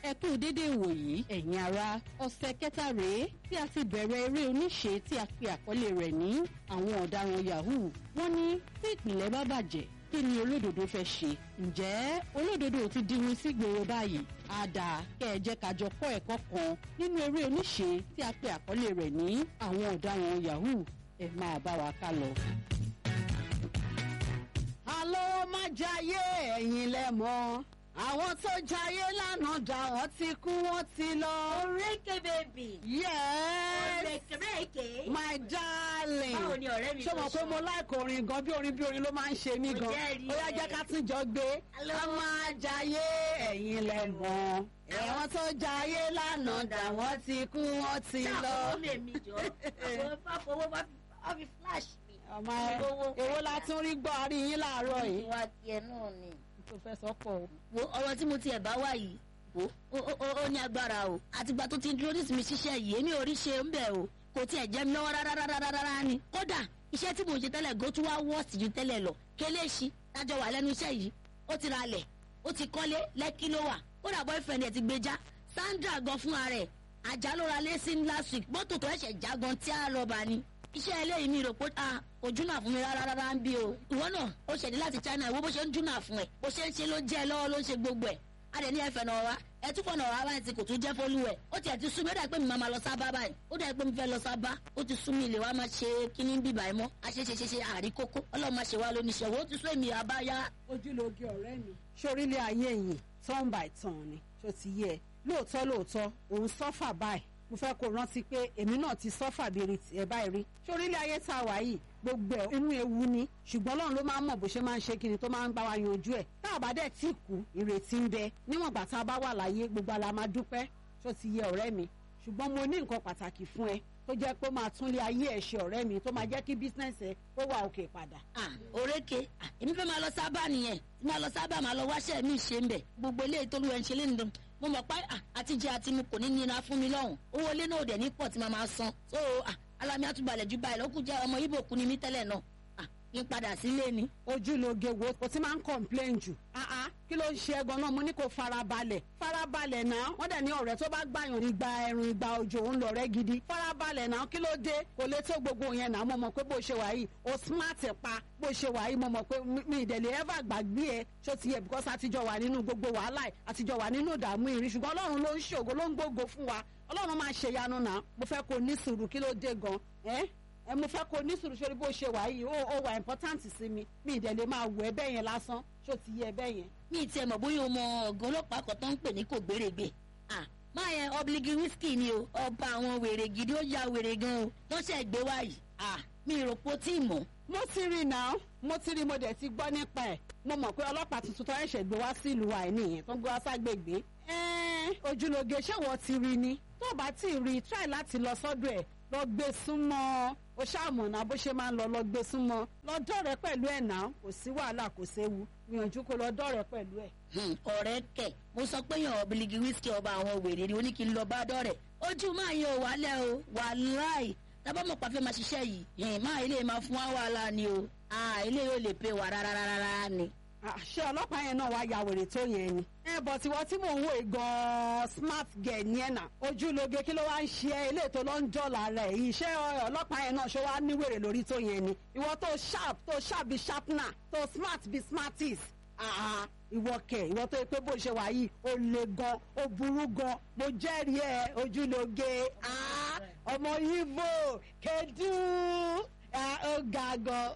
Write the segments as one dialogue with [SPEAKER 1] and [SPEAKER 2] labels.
[SPEAKER 1] ẹ kú dédé ìwòyí ẹ̀yin ará ọ̀sẹ̀ kẹta rèé tí a ti bẹ̀rẹ̀ eré oníṣe tí a pe àkọlé rẹ̀ ní àwọn ọ̀daràn yahoo wọ́n ní tí ìpìlẹ̀ bá bàjẹ́ kí ni olódodo fẹ́ ṣe ǹjẹ́ olódodo ti diwin sí gbòòrò báyìí àdá kẹ́ ẹ jẹ́ ká jọ kọ́ ẹ̀kọ́ kan nínú eré oníṣe tí a pe àkọlé rẹ̀ ní àwọn ọ̀daràn yahoo ẹ máa bá wa ká lọ.
[SPEAKER 2] àlọ́ má jayé ẹ̀yin lẹ́mọ̀ àwọn tó jayé lánàá dà wọ́n ti kú wọ́n ti lọ.
[SPEAKER 3] Oreke baby.
[SPEAKER 2] yes
[SPEAKER 3] Oreke reke.
[SPEAKER 2] my darling.
[SPEAKER 3] Báwo ni ọ̀rẹ́ mi
[SPEAKER 2] ṣé mo
[SPEAKER 3] tó
[SPEAKER 2] pé
[SPEAKER 3] sọ?
[SPEAKER 2] mo láìkò orin gan bí orin bí orin ló máa ń ṣe mí
[SPEAKER 3] Mo
[SPEAKER 2] gan
[SPEAKER 3] jẹ́rìí
[SPEAKER 2] ó yá
[SPEAKER 3] ẹ̀.
[SPEAKER 2] jẹ́ ká tún jọ gbé
[SPEAKER 3] Hello.
[SPEAKER 2] a máa jayé ẹ̀yin lẹ́mọ̀ ẹ̀wọ̀n tó jayé lánàá dà wọ́n ti kú wọ́n ti
[SPEAKER 3] Ṣé
[SPEAKER 2] lọ.
[SPEAKER 3] àfọwọ́ mi mi jọ? Àwọn fáfọwọ́ bá fi bá fi flash mi.
[SPEAKER 2] ọmọ
[SPEAKER 3] Owó.
[SPEAKER 2] èwo la tún rí gbọ́ àrí yín láàárọ̀ yìí.
[SPEAKER 3] Ìwà tiẹ̀ náà ni.
[SPEAKER 2] tó fẹ́ sọ́kọ̀ o.
[SPEAKER 3] Wo ọ̀rọ̀ tí mo tiẹ̀ bá wà yìí. Wo ó- ó ó- ó ní agbára o. Àtìgbà tó ti introduce mi ṣiṣẹ́ yìí, èmi ò rí ṣe ń bẹ̀ o. Kò tiẹ̀ jẹ́ mi lọ́wọ́ rárá rárá rárá ni. Kódà iṣẹ́ tí mò ń ṣe tẹ́lẹ̀ go tún wá wọ́ọ̀sì ju tẹ́lẹ̀ lọ. Kéléṣi tájọ wà lẹ́nu iṣẹ́ yìí. Ó ti ra lẹ̀, ó ti kọ́lé, lẹ́kí ló wà. Kódà boyfriend ẹ̀ ti gbé já. Sandra gan fúnra rẹ̀ àjà ló ra lé sí last week mọ́tò tó ẹ̀ṣẹ̀ já gan tí a rọ̀bà ni iṣẹ́ eléyìí mi rò pé a kò júnà fún mi rárá rárá ń bí o ìwọ náà ó ṣẹ̀dí láti China ìwọ bó ṣe ń júnà fún ẹ bó ṣe ń ṣe ló jẹ́ ẹ lọ́wọ́ ló ń ṣe gbogbo ẹ̀ a dẹ̀ ní ẹ̀fẹ̀ náà wá ẹ tún fọ̀nà wá báyìí tí kò tún jẹ́ fólú ẹ̀ ó tiẹ̀ ti sú mi ó dà pé mi máa ma lọ sábà báyìí ó dà pé mi fẹ́ lọ sábà ó ti sú mi ilé wa máa ṣe kíní bíbà ẹ̀ mọ́ a ṣe ṣe ṣe ṣe àrí kókó ọlọ́run máa ṣe wá lóníṣẹ́ wo ó ti sú èmi àbáyá
[SPEAKER 2] ojúlóge ọ̀rẹ́ mi. sórílẹ̀ ayé yìí turn by turn ni tó ti yẹ ẹ lóòótọ́ lóòótọ́ òun sọ́fà báyìí mo fẹ́ kó rántí pé èmi náà ti sọ́fà bíi tiẹ̀ báyìí rí sórílẹ̀ ayé tá a wà yìí gbogbo ẹ̀ inú ewu ni ṣùgbọ́n Ọlọ́run ló máa ń mọ̀ bó ṣe máa ń ṣe kiri tó máa ń bá wa yanjú ẹ̀ tá a bá dẹ̀ tí kú ìrètí ń bẹ níwọ̀n gbà tá a bá wà láyé gbogbo àlà máa dúpẹ́ tó ti yẹ ọ̀rẹ́ mi ṣùgbọ́n mo ní nǹkan pàtàkì fún ẹ tó jẹ́ pé ó máa túnlé ayé ẹ̀ ṣe ọ̀rẹ́ mi tó máa jẹ́ kí bísínẹ́sì ẹ kó wà òkè padà.
[SPEAKER 3] ah oréke ah èmi fẹ́ máa lọ sábà nìyẹn tí máa lọ sábà máa lọ wáṣẹ́ mi ṣe ń bẹ̀ gbogbo eléyìí tó lu ẹ̀ ń ṣe lẹ́nu dùn mo mọ̀ pé ah àtijọ́ àti mu kò ní nira fún mi lọ́hùn owó ilé náà ò dẹ̀ ní pọ̀ tí màá máa san so ah alámi àtúbalẹ̀ ju báyìí lọ́kùn jẹ́ ọmọ ibo kú ni mí tẹ́lẹ̀ náà ah kí n padà sílé ni.
[SPEAKER 2] ojúlóge wo o ti máa ń complain jù ah ah kí ló ń ṣe ẹgan náà mo ní kó farabalẹ̀ farabalẹ̀ náà wọ́n dẹ̀ ní ọ̀rẹ́ tó bá gbàyàn igba ẹ̀rùn igba òjò ń lọ̀rẹ́ gidi farabalẹ̀ náà kí ló dé kò lè tó gbogbo yẹn náà mo mọ̀ pé bó ṣe wà yìí o smart pa bó ṣe wà yìí mo mọ̀ pé mi- mi ìdẹ̀lẹ̀ ever gbàgbé ẹ ṣó ti yẹ because àtijọ́ wà nínú gbogbo wàhálà ẹ̀ àtijọ́ wà nínú ìdààmú ìrìn ṣùgbọ́n ọlọ́run ló ń ṣògo ló ń gbógo fún wa ọlọ́run máa ṣèyanu náà mo fẹ́ kó ní sùúrù kí ló dé gan ẹ́ ẹ mo fẹ́ kó ní sùúrù sórí bó ṣe wà yìí ó ó wà important sí mi mi ìdẹ̀ lè máa wù ẹ́ bẹ́ẹ̀ yẹn lásán ṣó ti yẹ bẹ́ẹ̀ yẹn.
[SPEAKER 3] mi tiẹ̀ mọ̀ bóyá o mọ ọ̀gá ọlọ́pàá kan tó ń pè ní kò gbèrègbè ah máa yẹn ọbligi whisky ni o ọba àwọn wèrè gidi ó ya wèrè gan o wọ́n ṣe gbé wá yìí ah mi rò pé ó tí ì mọ̀
[SPEAKER 2] mo ti rí náà mo ti rí mo dẹ̀ ti gbọ́ nípa ẹ̀ mo mọ̀ pé ọlọ́pàá tuntun tó ẹ̀ṣẹ̀ gbé wá sí ìlú wa ẹ̀ nìyẹn tó ń gbé wá ságbègbè. ẹ́ẹ́ ojúlóge ṣé wọ́n ti rí ni tó o bá tí ì rí try láti lọ sọ́dọ̀ ẹ̀ lọ gbé súnmọ́ o ṣàmùnà bó ṣe máa ń lọ lọ gbé súnmọ́ lọ dọ̀rẹ́ pẹ̀lú ẹ̀ náà kò sí wàhálà kò séwu gbìyànjú kó lọ dọ̀rẹ́ pẹ̀lú ẹ̀.
[SPEAKER 3] Hmm, ọ̀rẹ́ kẹ̀ mo sọ pé yàn ọ̀bìlìgì wíṣkì ọba àwọn wèrè ni oní kí n lọ bá dọ̀rẹ̀ ojú máa yan wálẹ̀ o wàláì tábà mọ̀ pàfẹ́ máa ṣiṣẹ́ yìí yẹn máa ilé máa fún wa wàhálà ni o ah ilé yóò lè pè wá rárá rárá ni.
[SPEAKER 2] Ah, ṣé ọlọ́pàá yẹn náà wá ya wèrè tó yẹn ni. ẹ bọ̀ tiwọ́ tí mò ń wò gan-an smart girl ni ẹ̀ nà ojúlóge kí ló wá ń ṣe ẹ́ ilé tó ló ń dọ́là rẹ̀ yìí ṣé ọlọ́pàá yẹn náà ṣé wàá ní wèrè lórí tó yẹn ni. ìwọ tó sharp tó sharp bí sharpener tó smart bí smarties. Ah, ìwọ kẹ ìwọ tó yẹ pé bó ṣe wà yìí ó le gan ó burú gan mo jẹ́rìí ẹ ojúlóge Ah, ọmọ Ìgbò kedu Ah, ó ga gan.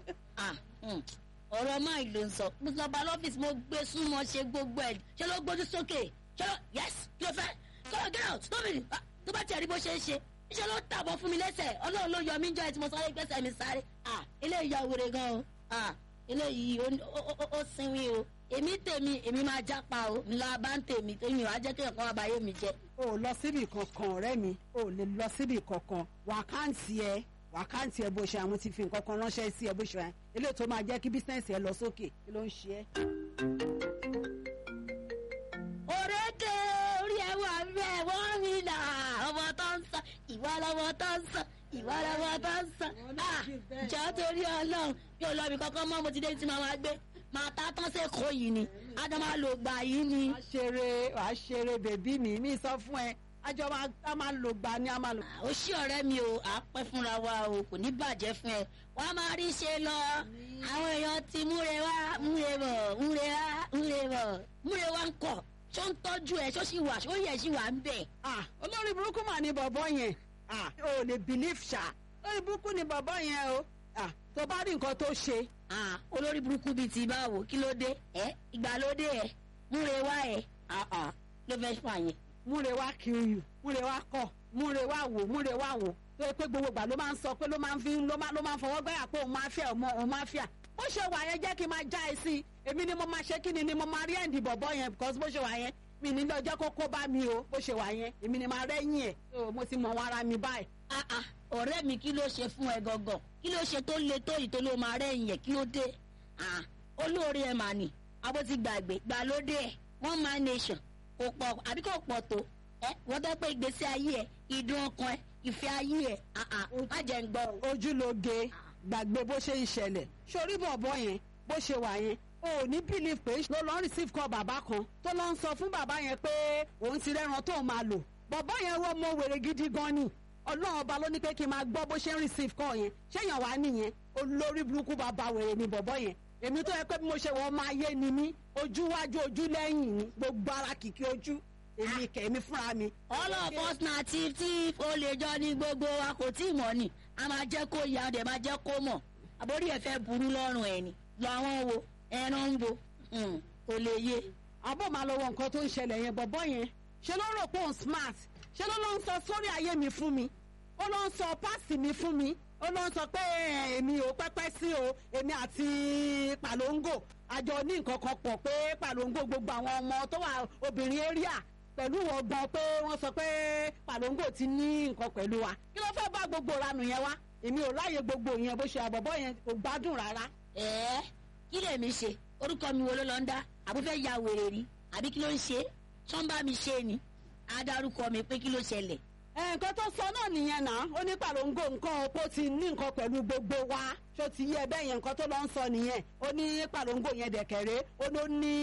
[SPEAKER 3] ah hmm, ọ̀rọ̀ máa ló ń sọ mo sọ bá lọ́fíìsì mo gbé súnmọ́ ṣe gbogbo ẹ̀ ṣé ló gbójú sókè ṣé ló yes kí ló fẹ́ kí ló get out stop it Ah, tó bá tiẹ̀ rí bó ṣe ń ṣe ṣé ló tàbọ̀ fún mi lẹ́sẹ̀ ọlọ́run ló yọ mí jọ ẹ̀ tí mo sáré gbẹ́sẹ̀ mi sáré ah eléyìí ya wèrè gan o ah eléyìí ó- ó ó- ó sinwi o èmi tèmi èmi máa jápa o ńlá bá ń tèmi tèmi wàá jẹ́ kéèyàn kan wá báyé mi jẹ́
[SPEAKER 2] o ò lọ síbì kankan ọ̀rẹ́ mi o ò lè lọ síbì kankan wàkáǹtì ẹ wàkáǹtì ẹ bó ṣe àwọn ti fi nǹkan kan ránṣẹ́ sí ẹ bó ṣe wà eléyìí tó máa jẹ́ kí bísíǹsì ẹ lọ sókè kí ló ń ṣe ẹ́.
[SPEAKER 3] òrékè orí ẹ wà bẹ́ẹ̀ wọ́n mi là ọmọ tó ń sọ ìwà lọmọ tó ń sọ ìwà lọmọ tó ń sọ ah jọ torí ọlọ́run mi ò lọ ibi kankan mọ́ mo ti dé tí màá máa gbé máa ta tán sẹ́kọ̀ọ́ yìí ni ájọ máa lò gbà yìí ni.
[SPEAKER 2] wàá ṣeré wàá ṣeré bèbí mi mi sọ fún ẹ àjọ máa a máa lò gbà ni a máa lò.
[SPEAKER 3] ó ṣí ọ̀rẹ́ mi o à á pẹ́ fúnra wa o kò ní bàjẹ́ fún ẹ wọ́n á máa rí ṣe lọ àwọn èèyàn ti múre wá múre bọ̀ múre wá múre bọ̀ múre wá ń kọ̀ ṣó ń tọ́jú ẹ ṣó sì wà ṣó yẹ sì wà ń bẹ̀.
[SPEAKER 2] ah olórí burúkú mà ní bọ̀bọ̀ yẹn ah o lè believe ṣá olórí burúkú ní bọ̀bọ̀ yẹn o ah tó bá rí nǹkan tó ṣe
[SPEAKER 3] Ah, olórí burúkú bíi ti báwo kí ló dé ẹ ìgbàlódé ẹ múre wá ẹ ah, ah, ló fẹ́ fà yẹn.
[SPEAKER 2] múre wá kiri múre wá kọ múre wá wò múre wá wò tó yẹ pé gbogbo ìgbà ló máa ń sọ pé ló máa ń fi ló máa ló máa ń fọwọ́ gbẹ́yà pé òun máa fẹ́ ọmọ òun máa fẹ́ à bó ṣe wà yẹn jẹ́ kí n máa já ẹ sí i èmi ni mo máa ṣe kí ni ni mo máa rí ẹ̀ǹdì bọ̀bọ̀ yẹn because bó ṣe wà yẹn mi ní lọ́jọ́ kókó bá mi o bó ṣe wà yẹn èmi ni máa rẹ́yìn ẹ̀ so mo ti mọ̀ wọn ara mi báyìí.
[SPEAKER 3] Ah, ah, ọ̀rẹ́ mi kí ló ṣe fún ẹ gangan kí ló ṣe tó le tó yìí tó ló máa rẹ́yìn ẹ̀ kí ló dé Ah, olóore ẹ̀ mà ní abó ti gbàgbé gbàlódé ẹ̀ one man nation kò pọ̀ àbí kò pọ̀ tó ẹ wọ́n tẹ́ pé ìgbésí ayé ẹ̀ ìdùn ọkàn ẹ̀ ìfẹ́ ayé ẹ̀ ah, ah, má jẹ́ ń gbọ́ o.
[SPEAKER 2] ojúlóge gbàgbé bó ṣe ń ṣẹlẹ̀ sórí bọ̀bọ̀ yẹn bó ṣe wà yẹn o ò ní believe pé ló lọ receive call bàbá kan tó lọ ń sọ fún bàbá yẹn pé òun ti rẹ́ran tó máa lò bọ̀bọ̀ yẹn rọ mọ wèrè gidi gan ni ọlọ́run ọba ló ní pé kí n máa gbọ́ bó ṣe ń receive call yẹn ṣéyàn wá nìyẹn olórí burúkú bàbá wèrè ni bọ̀bọ̀ yẹn èmi tó yẹ pé bí mo ṣe wọ́n máa yé ni mí ojú wájú ojú lẹ́yìn ni gbogbo ara kìkì ojú èmi kẹ̀mí fúnra mi.
[SPEAKER 3] all of us na thief thief ó lè jọ ní gbogbo wa kò tí ì mọ̀ ni a máa jẹ́ kó yá ọdẹ máa jẹ́ kó mọ̀ àbórí ẹ̀ fẹ́ burú lọ́rùn ẹ̀ ni làwọn wo ẹran ń bo Hmm, kò lè yé.
[SPEAKER 2] àbọ̀ máa lọ wọ nǹkan tó ń ṣẹlẹ̀ yẹn bọ̀bọ̀ yẹn ṣe ló rò pé òun smart ṣe ló ló ń sọ sórí ayé mi fún mi ó ló ń sọ páàsì mi fún mi ó ló ń sọ pé eh, èmi ò pẹ́pẹ́ sí o èmi àti pàlóńgò àjọ ní nǹkan kan pọ̀ pé pàlóńgò gbogbo àwọn ọmọ tó wà obìnrin area pẹ̀lú ọgbọ́n pé wọ́n sọ pé pàlóńgò ti ní nǹkan pẹ̀lú wa kí ló fẹ́ bá gbogbo ranù yẹn wá èmi ò láàyè gbogbo yẹn bó ṣe àbọ̀bọ̀ yẹn kò gbádùn rárá
[SPEAKER 3] ẹ̀ẹ́ kí lèmi ṣe orúkọ mi wo ló lọ ń dá àbúfẹ́ ya wèrè rí àbí kí ló ń ṣe sọ́nbà mi ṣe ni adarúkọ mi pé kí ló ṣẹlẹ̀
[SPEAKER 2] ẹ, nǹkan tó sọ náà nìyẹn náà ó ní pàlóńgò nǹkan ọ̀pọ̀ ti ní nǹkan pẹ̀lú gbogbo wa ṣó ti yẹ bẹ́ẹ̀ yẹn nǹkan tó lọ ń sọ nìyẹn ó ní pàlóńgò yẹn dẹ̀kẹ̀rẹ́ ó ló ní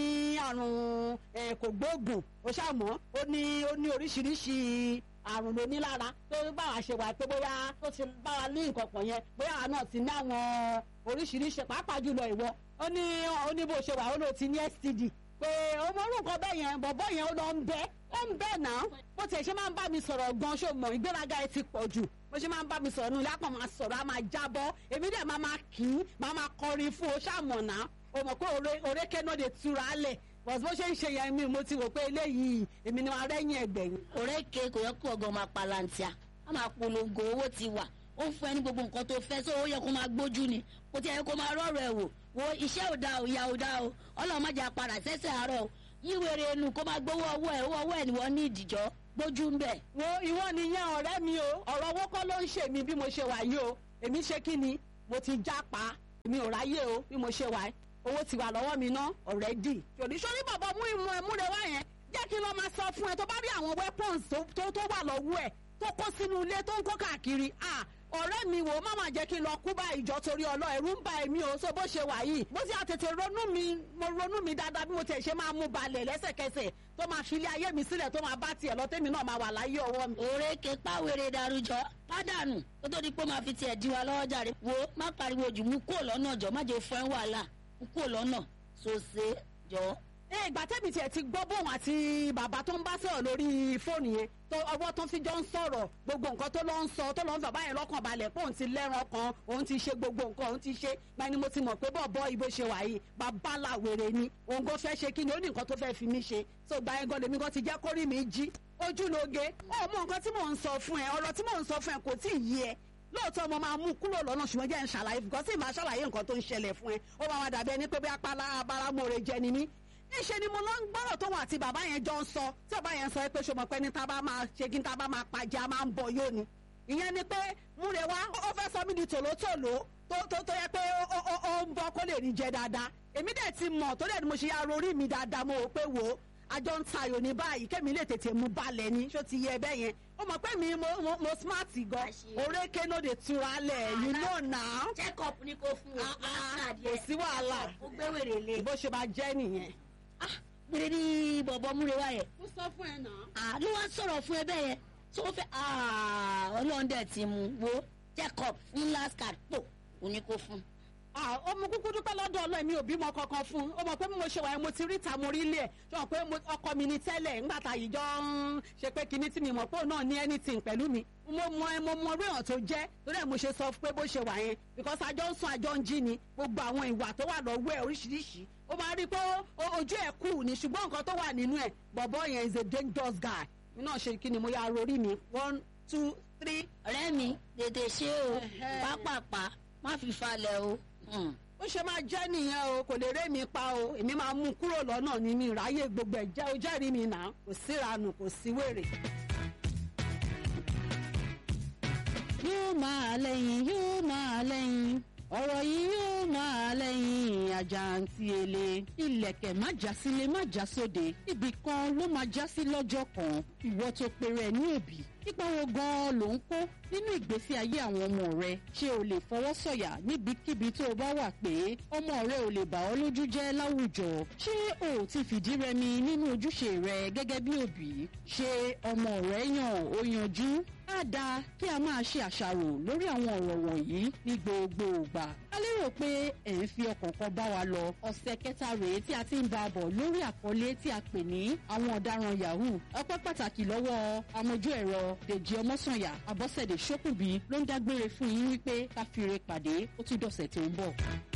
[SPEAKER 2] àrùn ẹ, kògbóògùn ó ṣàmọ́ ó ní ó ní oríṣiríṣi àrùn ló ní lára tó bá wa ṣe wà pé bóyá tó ti bá wa ní nǹkan pọ̀ yẹn bóyá àwa náà ti ní àwọn oríṣiríṣi pàápàá jùlọ ìwọ ó ní ó ní bó ṣe wà ó ló ti ní STD pé ọmọ orúkọ bẹ́ẹ̀ yẹn bọ̀bọ̀ yẹn ó lọ ń bẹ́ ó ń bẹ́ náà bó tiẹ̀ ṣe máa ń bá mi sọ̀rọ̀ gan ṣó mọ̀ ìgbéraga ẹ ti pọ̀ jù bó ṣe máa ń bá mi sọ̀rọ̀ nù lápò máa sọ̀rọ̀ á máa jábọ́ èmi dẹ̀ máa máa kì í máa máa kọrin fún o ṣàmọ̀ náà o mọ̀ pé òre- òrékè náà lè tura lẹ̀ bọ̀s bó ṣe ń ṣe yẹn mi mo ti rò pé eléyìí èmi ni wọn rẹ́yìn ẹgbẹ̀yìn.
[SPEAKER 3] òrékè kò yẹ kó ọgọ́ máa palantia a máa polongo owó ti wà ó ń fún ẹ ní gbogbo nǹkan tó fẹ́ sọ ó yẹ kó máa gbójú ni kò tí ẹ yẹ kó máa rọrọ ẹ wò wo iṣẹ́ ò da ò ya ò da o ọlọ́run má jà padà sẹ́sẹ̀ àárọ̀ o yíwèrè ẹnu kó máa gbowó ọwọ́ ẹ owó ọwọ́ ẹ ni wọ́n ní ìdìjọ́ gbójú ń bẹ̀.
[SPEAKER 2] wo ìwọ nìyẹn ọ̀rẹ́ mi o ọ̀rọ̀ owó kọ́ ló ń ṣe mí bí mo ṣe wà yìí o èmi ṣe kí ni mo ti jápa èmi ò ráyè o bí mo ṣe wà yìí owó ti wà lọ́wọ́ mi ná ọ̀rẹ́dì ṣòní ṣòní bàbá mú ìmú ẹ múre wá yẹn jẹ́ kí n lọ máa sọ fún ẹ tó bá rí àwọn weapons tó tó tó wà lọ́wọ́ ẹ̀ tó kó sínú ilé tó ń kó káàkiri ah ọ̀rẹ́ mi wò ó má máa jẹ́ kí n lọ kú bá ìjọ torí ọlọ́ ẹ̀rú ń ba èmi o so bó ṣe wà yìí bó ti àtètè ronú mi mo ronú mi dáadáa bí mo tẹ̀ ṣe máa mú balẹ̀ lẹ́sẹ̀kẹsẹ̀ tó máa fi ilé ayé mi sílẹ̀ tó máa bá tiẹ̀ lọ tẹ́mi náà máa wà láyé ọwọ́ mi.
[SPEAKER 3] òrékè pàwéré darújọ pádànù kó tó di pé ó máa fi tiẹ̀ di wa lọ́wọ́ jàre wo má pariwo jù mú kúrò lọ́nà jọ má jẹ́ fún ẹ wàhálà mú kúrò lọ́nà sòsè jọ.
[SPEAKER 2] ẹ ìgbà tẹ́mi tiẹ̀ ti gbọ́ bóun àti bàbá tó ń bá sọ̀rọ̀ lórí fóònù yẹn tó ọwọ́ tó fi jọ ń sọ̀rọ̀ gbogbo nǹkan tó lọ ń sọ tó lọ ń bàbá yẹn lọ́kàn balẹ̀ pé òun ti lẹ́ran kan òun ti ṣe gbogbo nǹkan òun ti ṣe gba ni mo ti mọ̀ pé bọ̀bọ̀ ibo ṣe wà yìí bàbá làwèrè ni òun kò fẹ́ ṣe kí ni ó ní nǹkan tó fẹ́ fi mí ṣe so gba yẹn gan lèmi gan ti jẹ́ kórìí mi jí ojúlóge ọmọ nǹkan tí mò ń sọ fún ẹ ọ̀rọ̀ tí mò ń sọ fún ẹ kò tí ì yé ẹ lóòótọ́ mo máa mú kúrò lọ́nà ṣùgbọ́n jẹ́ ń ṣàlàyé fún kọ́sí máa ṣàlàyé nǹkan tó ń ṣẹlẹ̀ fún ẹ ó máa wá dàbí ẹni pé bí apá abáramọ̀ọ́rẹ́ jẹ ni mí níṣẹ́ ni mo lọ ń gbọ́rọ̀ tó wà tí bàbá yẹn jọ ń sọ tí bàbá yẹn sọ pé ṣọmọ pé ní tá a bá máa ṣe kí n tá a bá máa pàjẹ́ a máa ń bọ̀ yóò ni ìyẹn ni pé múre wá ó fẹ́ sọ mí di tòlótòló tó tó tó yẹ pé ó ó ó ń bọ́ kó lè rí jẹ dáadáa èmi dẹ̀ ti mọ̀ tó dẹ̀ ni mo ṣe ya rorí mi dáadáa mo rò pé wò ó àjọ ń tayò ní báyìí kémi lè tètè mú balẹ̀ ni ṣó ti yẹ bẹ́ẹ̀ yẹn ó mọ̀ pé mi mo mo, mo smart gan
[SPEAKER 3] Àṣírí.
[SPEAKER 2] orékè no dey tura lẹ̀ you know now
[SPEAKER 3] check up ni kò fún o.
[SPEAKER 2] Ah, ah,
[SPEAKER 3] Last card
[SPEAKER 2] kò
[SPEAKER 3] yẹn.
[SPEAKER 2] sí wàhálà
[SPEAKER 3] ó gbé wèrè lé.
[SPEAKER 2] bó ṣe máa jẹ́ nìyẹn.
[SPEAKER 3] ah gbèrè ní bọ̀bọ̀ múrewa yẹn.
[SPEAKER 2] mo sọ fún ẹ náà.
[SPEAKER 3] ah ló wá sọ̀rọ̀ fún ẹ bẹ́ẹ̀ yẹn tó fẹ́ ah ọlọ́run dẹ̀ ti mú wo check up fún last card pò ó ní kó fún.
[SPEAKER 2] Ah, ọmọ kúkú dúpẹ́ lọ́dọ̀ ọlọ́ọ̀ mi ò bímọ kankan fún un ó mọ̀ pé bí mo ṣe wà yẹn mo ti rí ìta mo rí ilé ẹ̀ ṣé wọn pé mo- ọkọ mi ní tẹ́lẹ̀ ńgbà tá yìí jọ ń ṣe pé kinní tí mi mọ̀ pé òun náà ní anything pẹ̀lú mi mo mọ ẹ mo mọ orí èèyàn tó jẹ́ torí ẹ̀ mo ṣe sọ pé bó ṣe wà yẹn because àjọ ń sùn àjọ ń jí ni gbogbo àwọn ìwà tó wà lọ́wọ́ ẹ̀ oríṣiríṣi ó máa rí i pé ó- ojú ẹ̀ kù ní ṣùgbọ́n nǹkan tó wà nínú ẹ̀ bọ̀bọ̀ yẹn is a dangerous guy mi náà ṣe kí ni mo yà rorí mi one two three
[SPEAKER 3] ọ̀rẹ́ mi tètè ṣe o
[SPEAKER 2] Ẹhẹ́.
[SPEAKER 3] pápápá má fi falẹ̀ o. Hmm.
[SPEAKER 2] ó ṣe máa jẹ́ nìyẹn o kò lè ré mi pa o èmi máa mú un kúrò lọ́nà ní mi ráyè gbogbo ẹ̀ jẹ́ o jẹ́rìí mi nà kò síranù kò sí wèrè.
[SPEAKER 1] yóò máa lẹ́yìn yóò máa lẹ́yìn ọ̀rọ̀ yìí yóò máa lẹ́yìn àjàǹtí ele ilẹ̀kẹ̀ má já sílé má já sóde ibì kan ló máa já sí lọ́jọ́ kan ìwọ tó pèrè ẹ̀ ní òbí ipa wo gan-an ló ń kó nínú ìgbésí ayé àwọn ọmọ rẹ ṣé o lè fọwọ́ sọ̀yà níbikíbi tó o bá wà pé ọmọ rẹ ò lè bà ọ́ lójú jẹ́ láwùjọ ṣé o ò ti fìdí rẹmi nínú ojúṣe rẹ gẹ́gẹ́ bí òbí ṣé ọmọ rẹ yàn ó yanjú á dáa kí a máa ṣe àṣàrò lórí àwọn ọ̀rọ̀ wọ̀nyí ní gbogbo ìgbà. a lérò pé ẹ̀ ń fi ọkàn kan bá wa lọ. ọ̀sẹ̀ kẹta rèé tí a ti ń bá a bọ̀ lórí àkọlé tí a pè ní àwọn ọ̀daràn yahoo. ọpẹ́ pàtàkì lọ́wọ́ amójú ẹ̀rọ dèjì ọmọ́sànyà àbọ̀sẹ̀dẹ̀ ṣókùnbí ló ń dágbére fún yín wípé ká fi re pàdé ó tún dọ̀sẹ̀ tó ń bọ̀.